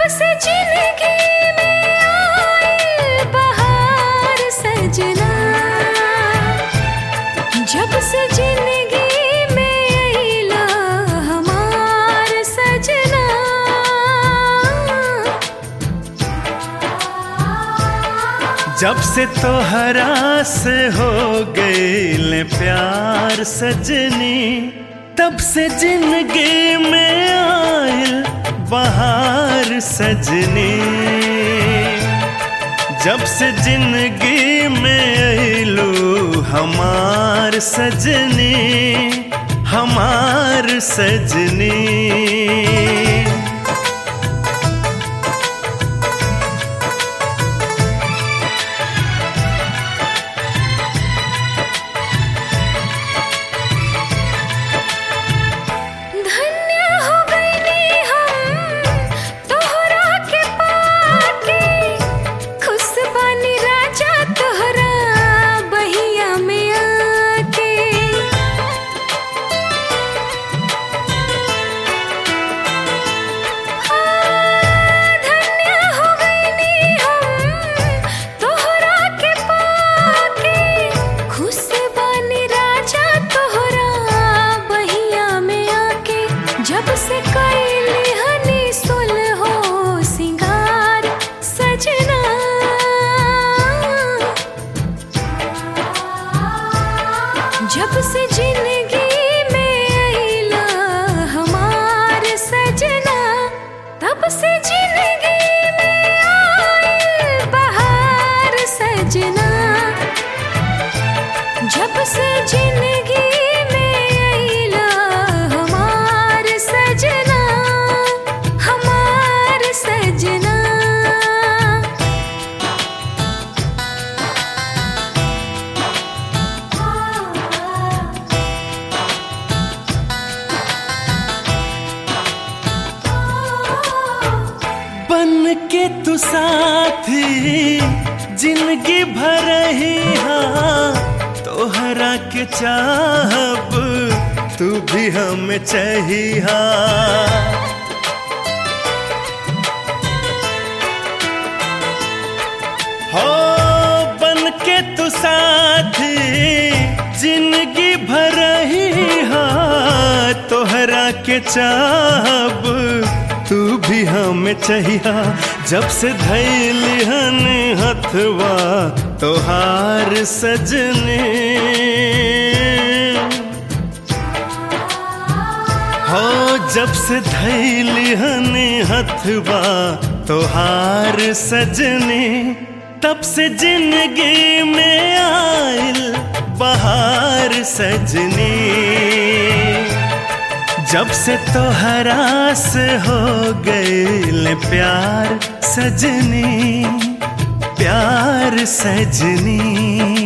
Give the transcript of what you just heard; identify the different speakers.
Speaker 1: से जिंदगी में आए बहार सजना जब से जिंदगी में अइला हमार सजना
Speaker 2: जब से तोहरा से हो गए प्यार सजनी तब से जिंदगी में आयल बहार सजनी जब से जिंदगी में अइलू हमार सजनी हमार सजनी
Speaker 1: धन्य हो गईली हम तोहरा के पाके खुश बानी राजा तोहरा बहिया में आके हाँ, धन्य हो गईली हम तोहरा के पाके खुश बानी राजा तोहरा बहिया में आके जब से कैली हनी सुल हो सिंगार सजना जब से जिंदगी में अइला हमार सजना तब से जिंदगी में आए बहार सजना जब से जिंदगी में अइला हमार सजना हमार सजना
Speaker 2: बन के तू साथी जिंदगी भर ही हाँ तोहरा के चाहब तू भी हम चाहिया हो बन के तू साथी जिंदगी भर ही हाँ तोहरा के चाहब तू भी हमें चाहिया जब से धैली हन हथवा तोहार सजने हो जब से धैली हन हथवा तोहार सजने तब से जिंदगी में आयल बहार सजनी जब से तोहरा से हो गए प्यार सजनी प्यार सजनी